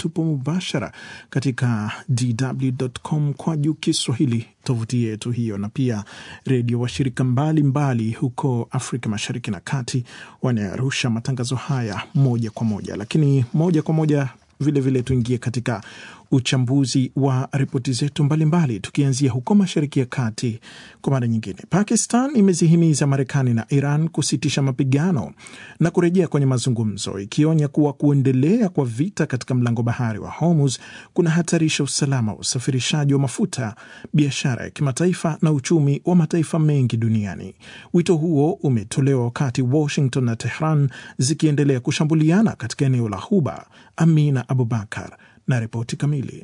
tupo mubashara katika dw.com kwa juu Kiswahili, tovuti yetu hiyo, na pia redio washirika mbalimbali huko Afrika Mashariki na Kati wanayarusha matangazo haya moja kwa moja. Lakini moja kwa moja vilevile tuingie katika uchambuzi wa ripoti zetu mbalimbali, tukianzia huko Mashariki ya Kati. Kwa mara nyingine, Pakistan imezihimiza Marekani na Iran kusitisha mapigano na kurejea kwenye mazungumzo, ikionya kuwa kuendelea kwa vita katika mlango bahari wa Hormuz kunahatarisha usalama wa usafirishaji wa mafuta, biashara ya kimataifa na uchumi wa mataifa mengi duniani. Wito huo umetolewa wakati Washington na Tehran zikiendelea kushambuliana katika eneo la Ghuba. Amina Abubakar na ripoti kamili.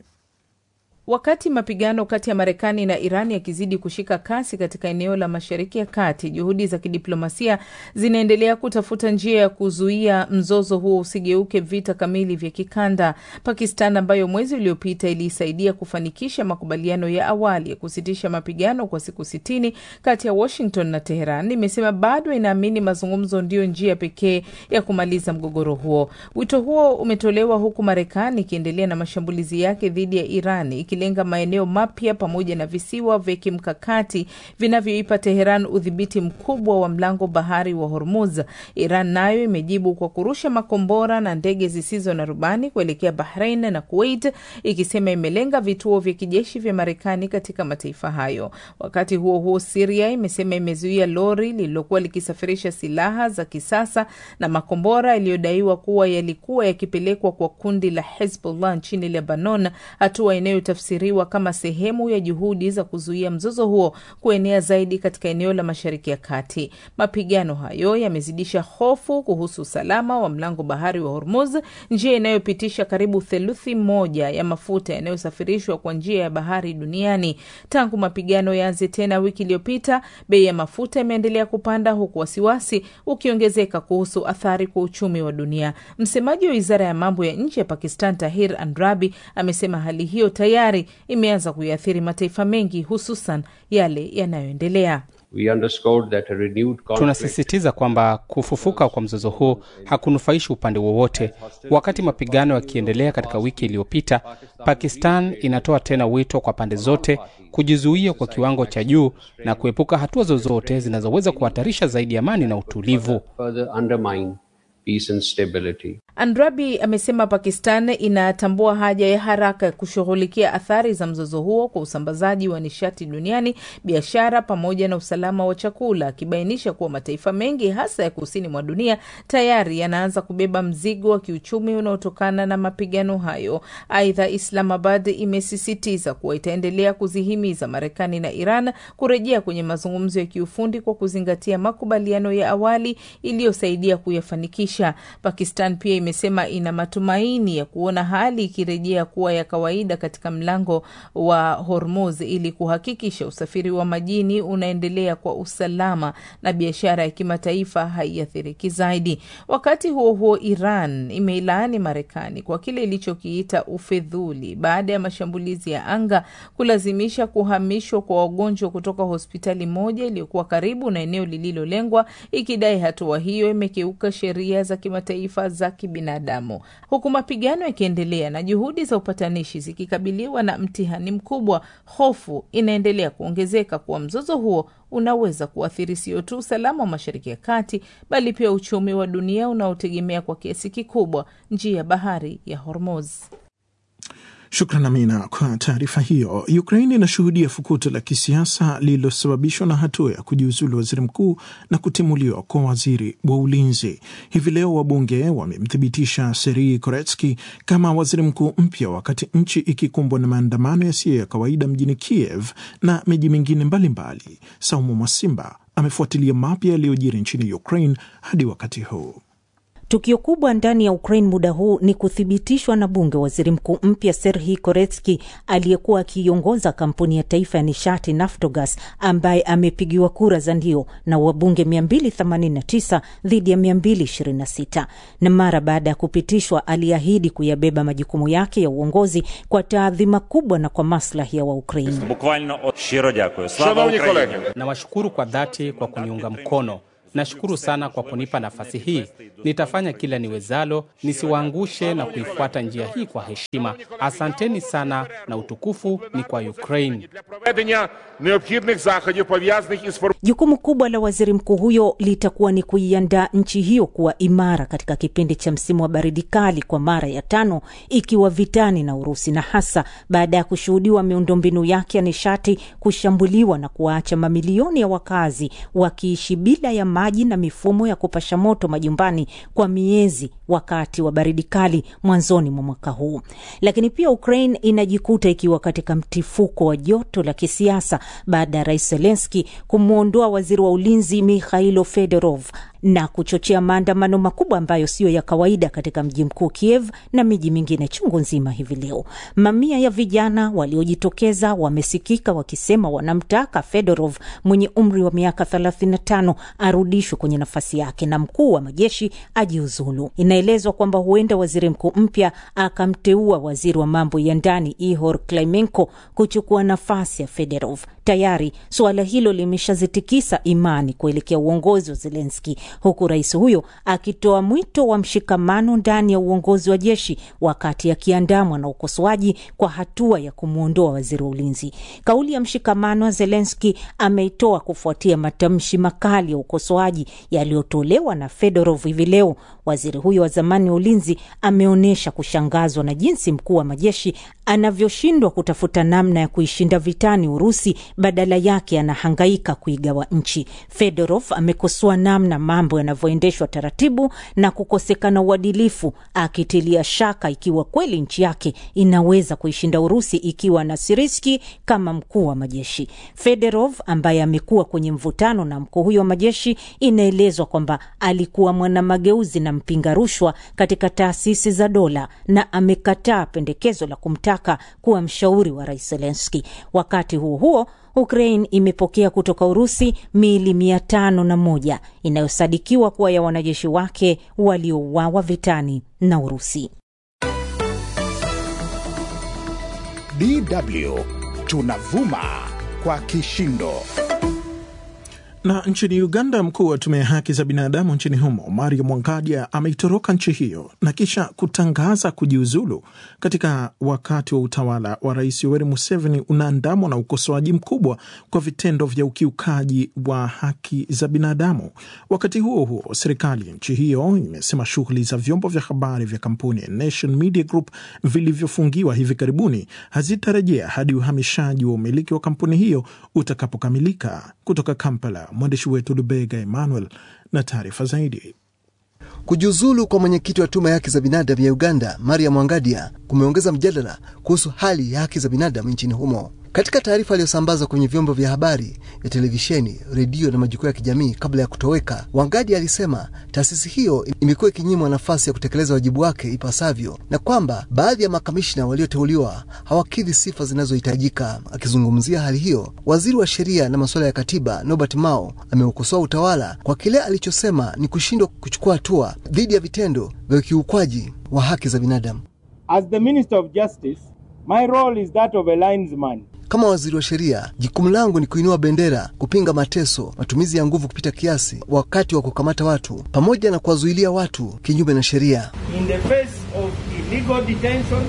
Wakati mapigano kati ya Marekani na Iran yakizidi kushika kasi katika eneo la Mashariki ya Kati, juhudi za kidiplomasia zinaendelea kutafuta njia ya kuzuia mzozo huo usigeuke vita kamili vya kikanda. Pakistan ambayo mwezi uliopita iliisaidia kufanikisha makubaliano ya awali ya kusitisha mapigano kwa siku sitini kati ya Washington na Teheran, imesema bado inaamini mazungumzo ndiyo njia pekee ya kumaliza mgogoro huo. Wito huo umetolewa huku Marekani ikiendelea na mashambulizi yake dhidi ya Iran lenga maeneo mapya pamoja na visiwa vya kimkakati vinavyoipa Teheran udhibiti mkubwa wa mlango bahari wa Hormuz. Iran nayo imejibu kwa kurusha makombora na ndege zisizo na rubani kuelekea Bahrain na Kuwait, ikisema imelenga vituo vya kijeshi vya Marekani katika mataifa hayo. Wakati huo huo, Siria imesema imezuia lori lililokuwa likisafirisha silaha za kisasa na makombora yaliyodaiwa kuwa yalikuwa yakipelekwa kwa kundi la Hezbollah nchini Lebanon, hatua inayo siriwa kama sehemu ya juhudi za kuzuia mzozo huo kuenea zaidi katika eneo la Mashariki ya Kati. Mapigano hayo yamezidisha hofu kuhusu usalama wa mlango bahari wa Hormuz, njia inayopitisha karibu theluthi moja ya mafuta yanayosafirishwa kwa njia ya bahari duniani. Tangu mapigano yaanze tena wiki iliyopita, bei ya mafuta imeendelea kupanda, huku wasiwasi ukiongezeka kuhusu athari kwa uchumi wa dunia. Msemaji wa wizara ya mambo ya nje ya Pakistan, Tahir Andrabi, amesema hali hiyo tayari imeanza kuiathiri mataifa mengi hususan yale yanayoendelea. Tunasisitiza kwamba kufufuka kwa mzozo huu hakunufaishi upande wowote. Wakati mapigano yakiendelea katika wiki iliyopita, Pakistan inatoa tena wito kwa pande zote kujizuia kwa kiwango cha juu na kuepuka hatua zozote zinazoweza kuhatarisha zaidi amani na utulivu. Andrabi amesema Pakistan inatambua haja ya haraka ya kushughulikia athari za mzozo huo kwa usambazaji wa nishati duniani, biashara pamoja na usalama wa chakula, akibainisha kuwa mataifa mengi hasa ya kusini mwa dunia tayari yanaanza kubeba mzigo wa kiuchumi unaotokana na mapigano hayo. Aidha, Islamabad imesisitiza kuwa itaendelea kuzihimiza Marekani na Iran kurejea kwenye mazungumzo ya kiufundi kwa kuzingatia makubaliano ya awali iliyosaidia kuyafanikisha. Pakistan pia imesema ina matumaini ya kuona hali ikirejea kuwa ya kawaida katika mlango wa Hormuz ili kuhakikisha usafiri wa majini unaendelea kwa usalama na biashara ya kimataifa haiathiriki zaidi. Wakati huo huo, Iran imeilaani Marekani kwa kile ilichokiita ufedhuli baada ya mashambulizi ya anga kulazimisha kuhamishwa kwa wagonjwa kutoka hospitali moja iliyokuwa karibu na eneo lililolengwa, ikidai hatua hiyo imekiuka sheria za kimataifa za kibinadamu. Huku mapigano yakiendelea na juhudi za upatanishi zikikabiliwa na mtihani mkubwa, hofu inaendelea kuongezeka kuwa mzozo huo unaweza kuathiri sio tu usalama wa Mashariki ya Kati bali pia uchumi wa dunia unaotegemea kwa kiasi kikubwa njia ya bahari ya Hormuz. Shukran Amina kwa taarifa hiyo. Ukraine inashuhudia fukuto la kisiasa lililosababishwa na hatua ya kujiuzulu waziri mkuu na kutimuliwa kwa waziri wa ulinzi. Hivi leo wabunge wamemthibitisha Serhii Koretsky kama waziri mkuu mpya, wakati nchi ikikumbwa na maandamano yasiyo ya kawaida mjini Kiev na miji mingine mbalimbali. Saumu Mwasimba amefuatilia mapya yaliyojiri nchini Ukraine hadi wakati huu. Tukio kubwa ndani ya Ukraine muda huu ni kuthibitishwa na bunge waziri mkuu mpya Serhii Koretsky aliyekuwa akiiongoza kampuni ya taifa ya nishati Naftogaz, ambaye amepigiwa kura za ndio na wabunge 289 dhidi ya 226. Na mara baada ya kupitishwa, aliahidi kuyabeba majukumu yake ya uongozi kwa taadhima kubwa na kwa maslahi ya Waukraini. Nawashukuru kwa dhati kwa kuniunga mkono Nashukuru sana kwa kunipa nafasi hii. Nitafanya kila niwezalo nisiwaangushe na kuifuata njia hii kwa heshima. Asanteni sana, na utukufu ni kwa Ukraine. проведення необхідних заходів пов'язаних із Jukumu kubwa la waziri mkuu huyo litakuwa ni kuiandaa nchi hiyo kuwa imara katika kipindi cha msimu wa baridi kali kwa mara ya tano ikiwa vitani na Urusi, na hasa baada ya kushuhudiwa miundombinu yake ya nishati kushambuliwa na kuwaacha mamilioni ya wakazi wakiishi bila ya maji na mifumo ya kupasha moto majumbani kwa miezi wakati wa baridi kali mwanzoni mwa mwaka huu. Lakini pia Ukraine inajikuta ikiwa katika mtifuko wa joto la kisiasa baada ya rais Zelenski kumwondoa waziri wa ulinzi Mikhailo Fedorov na kuchochea maandamano makubwa ambayo siyo ya kawaida katika mji mkuu Kiev na miji mingine chungu nzima hivi leo. Mamia ya vijana waliojitokeza wamesikika wakisema wanamtaka Fedorov mwenye umri wa miaka 35 arudishwe kwenye nafasi yake na mkuu wa majeshi ajiuzulu. Inaelezwa kwamba huenda waziri mkuu mpya akamteua waziri wa mambo ya ndani Ihor Klimenko kuchukua nafasi ya Fedorov. Tayari suala hilo limeshazitikisa imani kuelekea uongozi wa Zelenski, huku rais huyo akitoa mwito wa mshikamano ndani ya uongozi wa jeshi, wakati akiandamwa na ukosoaji kwa hatua ya kumwondoa waziri wa ulinzi. Kauli ya mshikamano wa Zelenski ameitoa kufuatia matamshi makali ya ukosoaji yaliyotolewa na Fedorov hivi leo. Waziri huyo wa zamani wa ulinzi ameonyesha kushangazwa na jinsi mkuu wa majeshi anavyoshindwa kutafuta namna ya kuishinda vitani Urusi, badala yake anahangaika kuigawa nchi. Fedorov amekosoa namna mambo yanavyoendeshwa taratibu na kukosekana uadilifu, akitilia shaka ikiwa kweli nchi yake inaweza kuishinda Urusi ikiwa na Siriski kama mkuu wa majeshi. Fedorov ambaye amekuwa kwenye mvutano na mkuu huyo wa majeshi, inaelezwa kwamba alikuwa mwanamageuzi na mpinga rushwa katika taasisi za dola na amekataa pendekezo la kumtaka kuwa mshauri wa rais Zelenski. Wakati huo huo Ukraine imepokea kutoka Urusi miili mia tano na moja inayosadikiwa kuwa ya wanajeshi wake waliouawa vitani na Urusi. DW tunavuma kwa kishindo. Na nchini Uganda, mkuu wa tume ya haki za binadamu nchini humo Mario Mwangadia ameitoroka nchi hiyo na kisha kutangaza kujiuzulu katika wakati wa utawala wa Rais Yoweri Museveni unaandamwa na ukosoaji mkubwa kwa vitendo vya ukiukaji wa haki za binadamu. Wakati huo huo, serikali ya nchi hiyo imesema shughuli za vyombo vya habari vya kampuni ya Nation Media Group vilivyofungiwa hivi karibuni hazitarejea hadi uhamishaji wa umiliki wa kampuni hiyo utakapokamilika. Kutoka Kampala, mwandishi wetu Lubega Emmanuel na taarifa zaidi. Kujiuzulu kwa mwenyekiti wa tume ya haki za binadamu ya Uganda, Maria Mwangadia, kumeongeza mjadala kuhusu hali ya haki za binadamu nchini humo. Katika taarifa aliyosambazwa kwenye vyombo vya habari ya televisheni, redio na majukwaa ya kijamii kabla ya kutoweka, Wangadi alisema taasisi hiyo imekuwa ikinyimwa nafasi ya kutekeleza wajibu wake ipasavyo na kwamba baadhi ya makamishna walioteuliwa hawakidhi sifa zinazohitajika. Akizungumzia hali hiyo, waziri wa sheria na masuala ya katiba Norbert Mao ameukosoa utawala kwa kile alichosema ni kushindwa kuchukua hatua dhidi ya vitendo vya ukiukwaji wa haki za binadamu. As the Minister of Justice, my role is that of a linesman. Kama waziri wa sheria, jukumu langu ni kuinua bendera, kupinga mateso, matumizi ya nguvu kupita kiasi wakati wa kukamata watu, pamoja na kuwazuilia watu kinyume na sheria. In the face of illegal detentions,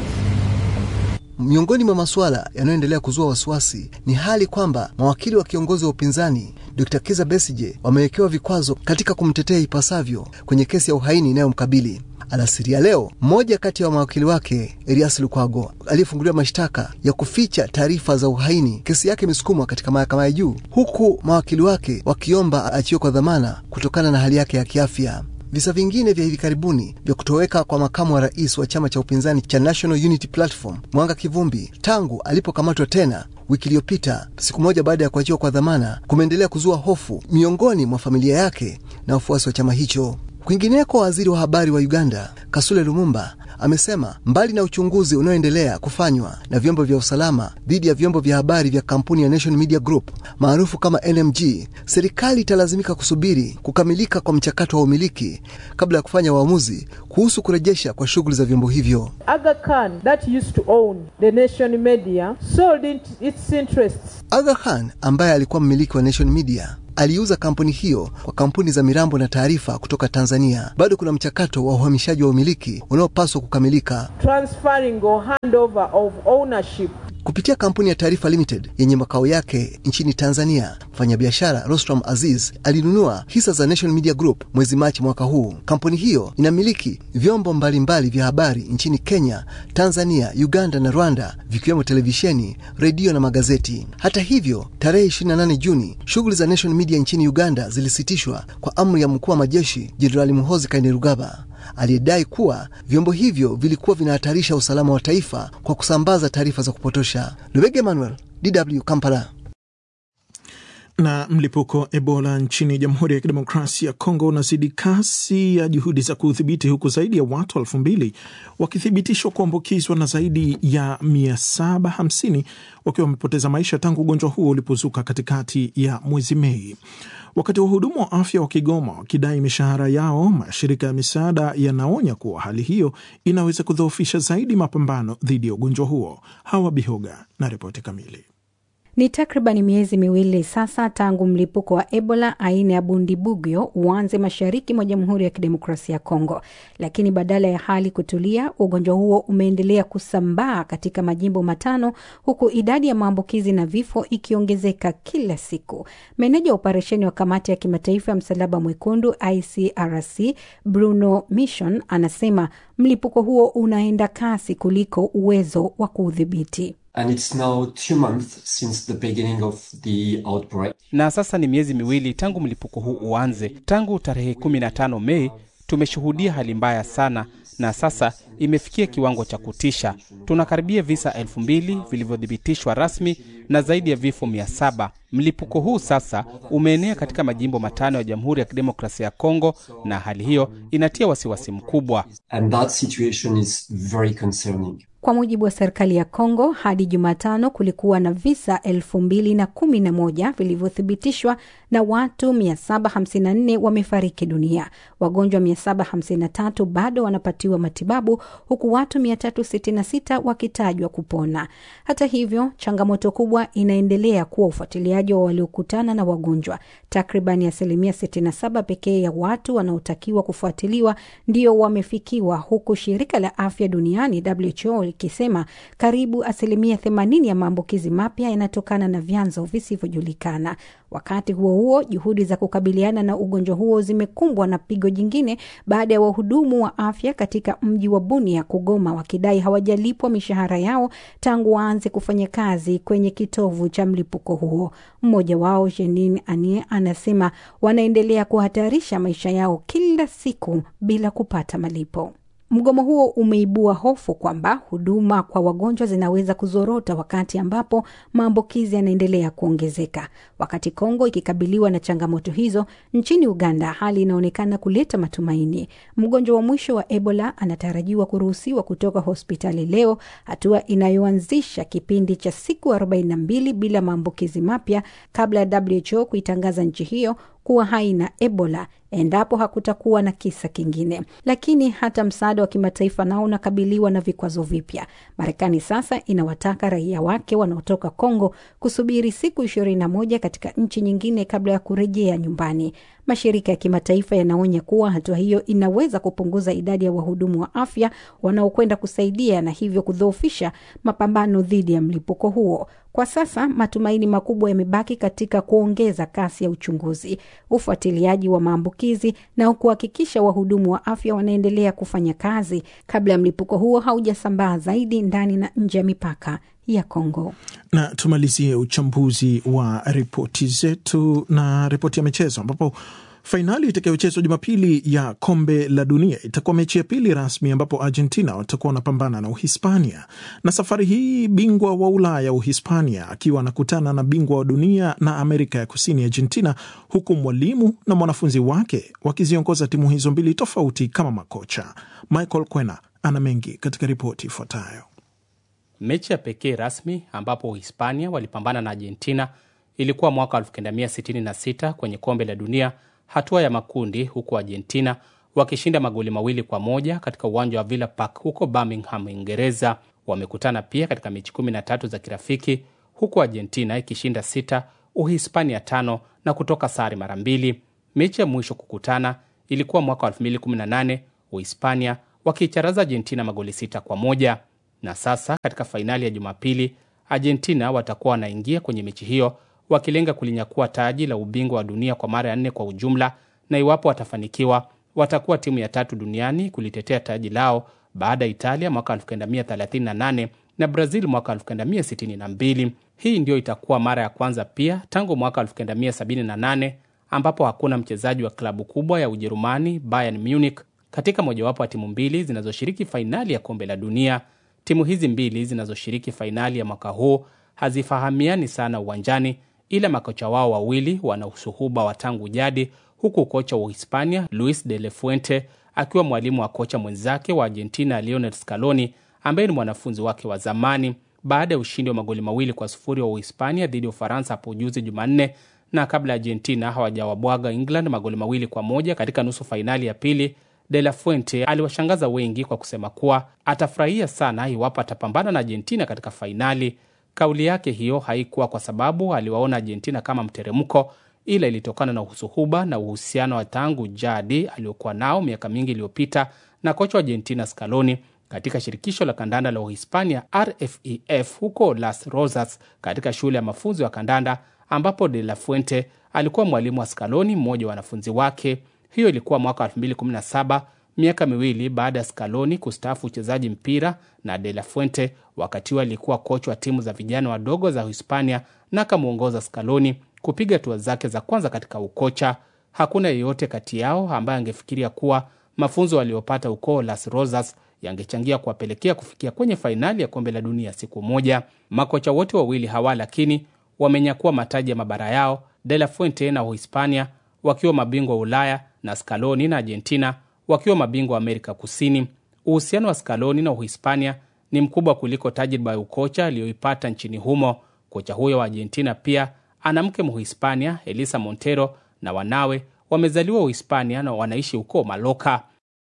Miongoni mwa masuala yanayoendelea kuzua wasiwasi ni hali kwamba mawakili wa kiongozi wa upinzani Dr. Kiza Besije wamewekewa vikwazo katika kumtetea ipasavyo kwenye kesi ya uhaini inayomkabili. Alasiri ya leo, mmoja kati ya mawakili wake Elias Lukwago aliyefunguliwa mashtaka ya kuficha taarifa za uhaini, kesi yake imesukumwa katika mahakama ya juu, huku mawakili wake wakiomba aachiwe kwa dhamana kutokana na hali yake ya kiafya. Visa vingine vya hivi karibuni vya kutoweka kwa makamu wa rais wa chama cha upinzani cha National Unity Platform Mwanga Kivumbi tangu alipokamatwa tena wiki iliyopita, siku moja baada ya kuachiwa kwa dhamana, kumeendelea kuzua hofu miongoni mwa familia yake na wafuasi wa chama hicho. Kwingineko, waziri wa habari wa Uganda Kasule Lumumba amesema mbali na uchunguzi unaoendelea kufanywa na vyombo vya usalama dhidi ya vyombo vya habari vya kampuni ya Nation Media Group maarufu kama NMG, serikali italazimika kusubiri kukamilika kwa mchakato wa umiliki kabla ya kufanya uamuzi kuhusu kurejesha kwa shughuli za vyombo hivyo. Aga Khan, that used to own the Nation Media, sold it, its interests. Aga Khan ambaye alikuwa mmiliki wa Nation Media aliuza kampuni hiyo kwa kampuni za mirambo na taarifa kutoka Tanzania. Bado kuna mchakato wa uhamishaji wa umiliki unaopaswa kukamilika. transferring or handover of ownership Kupitia kampuni ya Taarifa Limited yenye makao yake nchini Tanzania, mfanyabiashara Rostram Aziz alinunua hisa za National Media Group mwezi Machi mwaka huu. Kampuni hiyo inamiliki vyombo mbalimbali vya habari nchini Kenya, Tanzania, Uganda na Rwanda, vikiwemo televisheni, redio na magazeti. Hata hivyo, tarehe 28 Juni, shughuli za National Media nchini Uganda zilisitishwa kwa amri ya mkuu wa majeshi Jenerali Muhoozi Kainerugaba aliyedai kuwa vyombo hivyo vilikuwa vinahatarisha usalama wa taifa kwa kusambaza taarifa za kupotosha. Lubege Emmanuel, DW Kampala. Na mlipuko Ebola nchini Jamhuri ya Kidemokrasia ya Kongo unazidi kasi ya juhudi za kuudhibiti huku zaidi ya watu elfu mbili wakithibitishwa kuambukizwa na zaidi ya 750 wakiwa wamepoteza maisha tangu ugonjwa huo ulipozuka katikati ya mwezi Mei. Wakati wahudumu wa afya wa Kigoma wakidai mishahara yao, mashirika ya misaada yanaonya kuwa hali hiyo inaweza kudhoofisha zaidi mapambano dhidi ya ugonjwa huo. Hawa Bihoga na ripoti kamili. Ni takriban miezi miwili sasa tangu mlipuko wa Ebola aina ya Bundibugyo uanze mashariki mwa Jamhuri ya Kidemokrasia ya Kongo, lakini badala ya hali kutulia, ugonjwa huo umeendelea kusambaa katika majimbo matano, huku idadi ya maambukizi na vifo ikiongezeka kila siku. Meneja wa operesheni wa Kamati ya Kimataifa ya Msalaba Mwekundu ICRC Bruno Mission anasema mlipuko huo unaenda kasi kuliko uwezo wa kuudhibiti. And it's now two months since the beginning of the outbreak. Na sasa ni miezi miwili tangu mlipuko huu uanze. Tangu tarehe 15 Mei tumeshuhudia hali mbaya sana, na sasa imefikia kiwango cha kutisha. Tunakaribia visa elfu mbili vilivyothibitishwa rasmi na zaidi ya vifo mia saba. Mlipuko huu sasa umeenea katika majimbo matano ya Jamhuri ya Kidemokrasia ya Kongo, na hali hiyo inatia wasiwasi mkubwa. And that situation is very concerning. Kwa mujibu wa serikali ya Kongo, hadi Jumatano kulikuwa na visa elfu mbili na kumi na moja vilivyothibitishwa na watu 754 wamefariki dunia. Wagonjwa 753 bado wanapatiwa matibabu huku watu 366 wakitajwa kupona. Hata hivyo, changamoto kubwa inaendelea kuwa ufuatiliaji wa waliokutana na wagonjwa. Takribani asilimia 67 pekee ya watu wanaotakiwa kufuatiliwa ndio wamefikiwa, huku shirika la afya duniani WHO likisema karibu asilimia 80 ya maambukizi mapya yanatokana na vyanzo visivyojulikana. Wakati huo huo, juhudi za kukabiliana na ugonjwa huo zimekumbwa na pigo jingine baada ya wahudumu wa afya katika mji wa Bunia kugoma wakidai hawajalipwa mishahara yao tangu waanze kufanya kazi kwenye kitovu cha mlipuko huo. Mmoja wao Jenin Anie anasema wanaendelea kuhatarisha maisha yao kila siku bila kupata malipo. Mgomo huo umeibua hofu kwamba huduma kwa wagonjwa zinaweza kuzorota wakati ambapo maambukizi yanaendelea kuongezeka. Wakati Kongo ikikabiliwa na changamoto hizo, nchini Uganda hali inaonekana kuleta matumaini. Mgonjwa wa mwisho wa Ebola anatarajiwa kuruhusiwa kutoka hospitali leo, hatua inayoanzisha kipindi cha siku 42 bila maambukizi mapya kabla ya WHO kuitangaza nchi hiyo kuwa haina Ebola endapo hakutakuwa na kisa kingine. Lakini hata msaada wa kimataifa nao unakabiliwa na vikwazo vipya. Marekani sasa inawataka raia wake wanaotoka Kongo kusubiri siku ishirini na moja katika nchi nyingine kabla ya kurejea nyumbani. Mashirika ya kimataifa yanaonya kuwa hatua hiyo inaweza kupunguza idadi ya wahudumu wa afya wanaokwenda kusaidia na hivyo kudhoofisha mapambano dhidi ya mlipuko huo. Kwa sasa matumaini makubwa yamebaki katika kuongeza kasi ya uchunguzi, ufuatiliaji wa maambukizi na kuhakikisha wahudumu wa afya wanaendelea kufanya kazi kabla ya mlipuko huo haujasambaa zaidi ndani na nje ya mipaka ya Kongo. Na tumalizie uchambuzi wa ripoti zetu na ripoti ya michezo ambapo fainali itakayochezwa Jumapili ya kombe la dunia itakuwa mechi ya pili rasmi ambapo Argentina watakuwa wanapambana na Uhispania, na safari hii bingwa wa Ulaya Uhispania akiwa anakutana na bingwa wa dunia na Amerika ya Kusini Argentina, huku mwalimu na mwanafunzi wake wakiziongoza timu hizo mbili tofauti kama makocha. Michael Kwena ana mengi katika ripoti ifuatayo. Mechi ya pekee rasmi ambapo Uhispania walipambana na Argentina ilikuwa mwaka 1966 kwenye kombe la dunia hatua ya makundi, huku Argentina wakishinda magoli mawili kwa moja katika uwanja wa Villa Park huko Birmingham, Uingereza. Wamekutana pia katika mechi 13 za kirafiki, huku Argentina ikishinda sita, Uhispania tano na kutoka sare mara mbili. Mechi ya mwisho kukutana ilikuwa mwaka wa 2018 Uhispania wakiicharaza Argentina magoli sita kwa moja. Na sasa katika fainali ya Jumapili, Argentina watakuwa wanaingia kwenye mechi hiyo wakilenga kulinyakua taji la ubingwa wa dunia kwa mara ya nne kwa ujumla, na iwapo watafanikiwa, watakuwa timu ya tatu duniani kulitetea taji lao baada ya Italia mwaka 1938 na Brazil mwaka 1962. Hii ndiyo itakuwa mara ya kwanza pia tangu mwaka 1978 ambapo hakuna mchezaji wa klabu kubwa ya Ujerumani Bayern Munich katika mojawapo wa timu mbili zinazoshiriki fainali ya kombe la dunia. Timu hizi mbili zinazoshiriki fainali ya mwaka huu hazifahamiani sana uwanjani, ila makocha wao wawili wana usuhuba wa tangu jadi, huku kocha wa Uhispania Luis de la Fuente akiwa mwalimu wa kocha mwenzake wa Argentina Lionel Scaloni ambaye ni mwanafunzi wake wa zamani. Baada ya ushindi wa magoli mawili kwa sufuri wa Uhispania dhidi ya Ufaransa hapo juzi Jumanne, na kabla Argentina hawajawabwaga England magoli mawili kwa moja katika nusu fainali ya pili, De La Fuente aliwashangaza wengi kwa kusema kuwa atafurahia sana iwapo atapambana na Argentina katika fainali. Kauli yake hiyo haikuwa kwa sababu aliwaona Argentina kama mteremko, ila ilitokana na usuhuba na uhusiano wa tangu jadi aliokuwa nao miaka mingi iliyopita na kocha wa Argentina Scaloni katika shirikisho la kandanda la Uhispania RFEF huko Las Rosas katika shule ya mafunzo ya kandanda ambapo De La Fuente alikuwa mwalimu wa Scaloni, mmoja wa wanafunzi wake. Hiyo ilikuwa mwaka 2017 miaka miwili baada ya Scaloni kustaafu uchezaji mpira na De La Fuente wakati huo alikuwa kocha wa timu za vijana wadogo za Uhispania na akamwongoza Scaloni kupiga hatua zake za kwanza katika ukocha. Hakuna yeyote kati yao ambaye angefikiria kuwa mafunzo waliopata huko Las Rosas yangechangia kuwapelekea kufikia kwenye fainali ya kombe la dunia siku moja. Makocha wote wawili hawa lakini wamenyakua mataji ya mabara yao, De La Fuente na Uhispania wakiwa mabingwa wa Ulaya na Scaloni na Argentina wakiwa mabingwa wa Amerika Kusini. Uhusiano wa Scaloni na Uhispania ni mkubwa kuliko tajriba ya ukocha aliyoipata nchini humo. Kocha huyo wa Argentina pia ana mke Mhispania, Elisa Montero, na wanawe wamezaliwa Uhispania na wanaishi huko Maloka.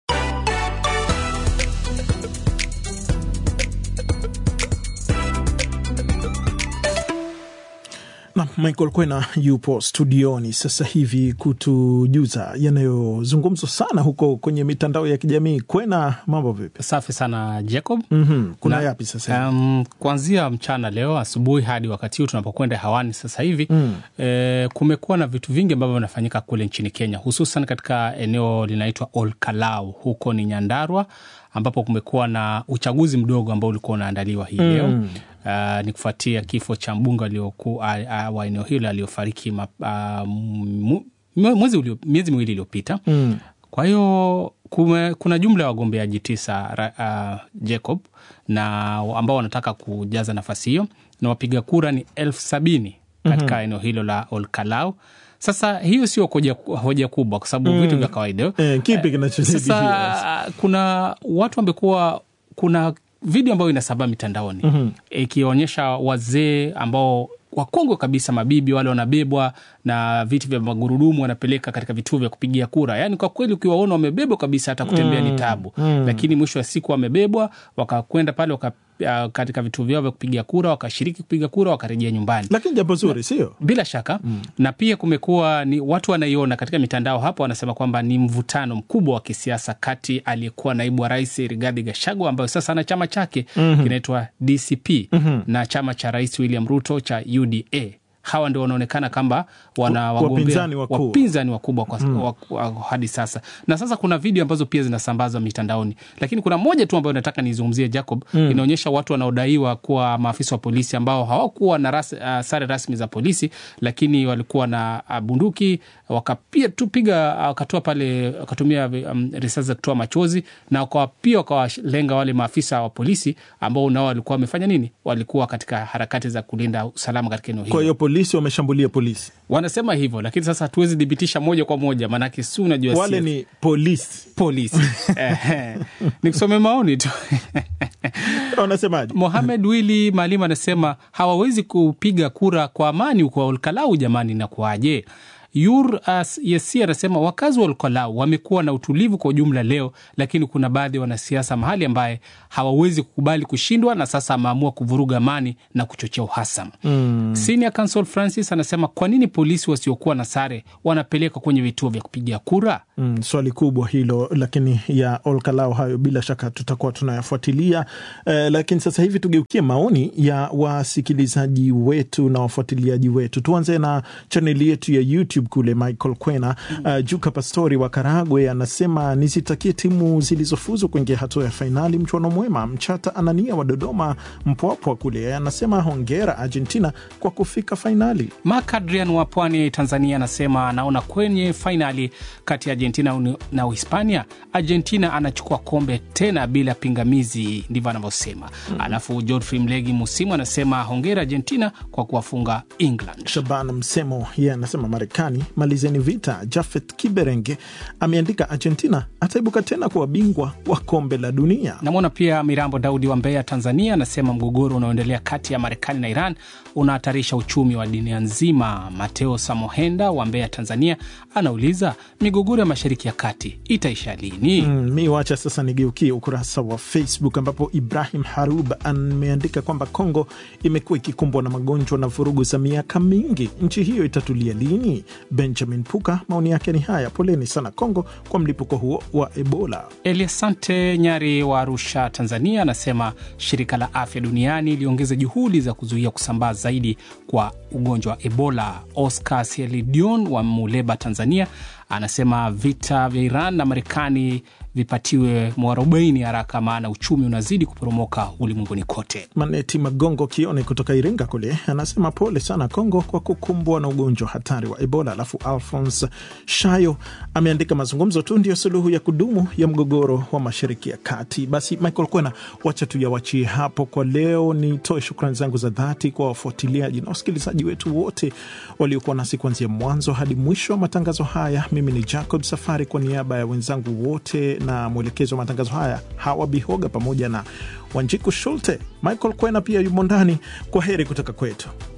na Michael Kwena yupo studioni sasa hivi kutujuza yanayozungumzwa sana huko kwenye mitandao ya kijamii. Kwena, mambo vipi? Safi sana Jacob. mm-hmm. kuna Na- yapi sasa hivi? Um, kuanzia mchana leo asubuhi hadi wakati huu tunapokwenda hewani sasa hivi Mm. eh, kumekuwa na vitu vingi ambavyo vinafanyika kule nchini Kenya, hususan katika eneo linaitwa Olkalau, huko ni Nyandarua, ambapo kumekuwa na uchaguzi mdogo ambao ulikuwa unaandaliwa hii Mm. leo uh, ni kufuatia kifo cha mbunge alioku- uh, uh, wa eneo hilo aliyofariki ma- uh, mu- mwezi ulio- miezi miwili iliyopita Mm. kwa hiyo kume, kuna jumla ya wagombeaji tisa ra, uh, Jacob na ambao wanataka kujaza nafasi hiyo na wapiga kura ni elfu sabini katika Mhm. eneo hilo la Olkalau. Sasa hiyo sio hoja, hoja kubwa kwa sababu Mm. vitu vya kawaida Eh, kipi kinachojadiliwa sasa kuna watu wamekuwa kuna video ambayo inasambaa mitandaoni Mhm. ikionyesha wazee ambao wakongwe kabisa, mabibi wale wanabebwa na viti vya magurudumu wanapeleka katika vituo vya kupigia kura. Yani kwa kweli ukiwaona wamebebwa kabisa, hata kutembea Mm. ni tabu Mm. lakini mwisho wa siku wamebebwa wakakwenda pale waka, uh, katika vituo vyao vya kupiga kura wakashiriki kupiga kura wakarejea nyumbani lakini jambo zuri sio bila shaka mm. na pia kumekuwa ni watu wanaiona katika mitandao hapo, wanasema kwamba ni mvutano mkubwa wa kisiasa kati aliyekuwa naibu wa rais Rigathi Gachagua ambayo sasa ana chama chake Mhm. kinaitwa DCP Mhm. na chama cha rais William Ruto cha UDA. Hawa ndio wanaonekana kwamba wana Wa- wagombea wapinzani wakuu. wapinzani wakubwa kwa, Mm. wa, wa, hadi sasa. Na sasa kuna video ambazo pia zinasambazwa mitandaoni, lakini kuna moja tu ambayo nataka nizungumzie Jacob. Mm. Inaonyesha watu wanaodaiwa kuwa maafisa wa polisi ambao hawakuwa na ras, uh, sare rasmi za polisi, lakini walikuwa na uh, bunduki wakapia tu piga uh, wakatoa pale wakatumia um, risasi za kutoa machozi na wakawa pia wakawalenga wale maafisa wa polisi ambao nao walikuwa wamefanya nini, walikuwa katika harakati za kulinda usalama katika eneo hilo kwa hiyo polisi wameshambulia polisi wanasema hivyo, lakini sasa hatuwezi thibitisha moja kwa moja, maanake si unajua wale si- ni polisi polisi Ehe. nikusome maoni tu wanasemaje? Mohamed Wili Maalim anasema hawawezi kupiga kura kwa amani huko Olkalau, jamani, inakuwaje? Yur as Yesi anasema wakazi wa Olkalau wamekuwa na utulivu kwa ujumla leo, lakini kuna baadhi ya wanasiasa mahali ambaye hawawezi kukubali kushindwa na sasa ameamua kuvuruga amani na kuchochea uhasama. Mm. Senior Counsel Francis anasema kwa nini polisi wasiokuwa na sare wanapelekwa kwenye vituo vya kupigia kura? Mm, swali kubwa hilo, lakini ya Olkalau hayo bila shaka tutakuwa tunayafuatilia. Eh, lakini sasa hivi tugeukie maoni ya wasikilizaji wetu na wafuatiliaji wetu. Tuanze na chaneli yetu ya YouTube kule. Michael Kwena uh, Juka Pastori wa Karagwe anasema nizitakie timu zilizofuzu kuingia hatua ya fainali mchuano mwema. Mchata Anania wa Dodoma Mpwapwa kule anasema hongera Argentina kwa kufika fainali. Mark Adrian wa pwani Tanzania anasema anaona kwenye fainali kati ya Argentina na Uhispania, Argentina anachukua kombe tena bila pingamizi, ndivyo anavyosema. mm. Alafu Godfrey Mlegi Musimu anasema hongera Argentina kwa kuwafunga England. Shaban Msemo yeye anasema Marekani malizeni vita. Jafet Kiberenge ameandika Argentina ataibuka tena kuwa bingwa wa kombe la dunia. Namwona pia Mirambo Daudi wa Mbeya Tanzania anasema mgogoro unaoendelea kati ya Marekani na Iran unahatarisha uchumi wa dunia nzima. Mateo Samohenda wa Mbeya Tanzania anauliza migogoro ya Mashariki ya Kati itaisha lini? Mm, mi wacha sasa nigeukie ukurasa wa Facebook ambapo Ibrahim Harub ameandika kwamba Kongo imekuwa ikikumbwa na magonjwa na vurugu za miaka mingi. Nchi hiyo itatulia lini? Benjamin Puka maoni yake ni haya: poleni sana Kongo kwa mlipuko huo wa Ebola. Eliasante Nyari wa Arusha, Tanzania anasema shirika la afya duniani liongeze juhudi za kuzuia kusambaa zaidi kwa ugonjwa wa Ebola. Oscar Sielidion wa Muleba, Tanzania anasema vita vya Iran na Marekani vipatiwe mwarobaini haraka, maana uchumi unazidi kuporomoka ulimwenguni kote. Maneti Magongo Kione kutoka Iringa kule anasema pole sana Kongo kwa kukumbwa na ugonjwa hatari wa Ebola. Alafu Alphonse Shayo ameandika mazungumzo tu ndiyo suluhu ya kudumu ya mgogoro wa Mashariki ya Kati. Basi Michael Kwena, wacha tuyawachie hapo kwa leo. Nitoe shukrani zangu za dhati kwa wafuatiliaji na wasikilizaji wetu wote waliokuwa nasi kuanzia mwanzo hadi mwisho wa matangazo haya. Mimi ni Jacob Safari kwa niaba ya wenzangu wote na mwelekezo wa matangazo haya Hawa Bihoga pamoja na Wanjiku Shulte. Michael Kwena pia yumo ndani. Kwa heri kutoka kwetu.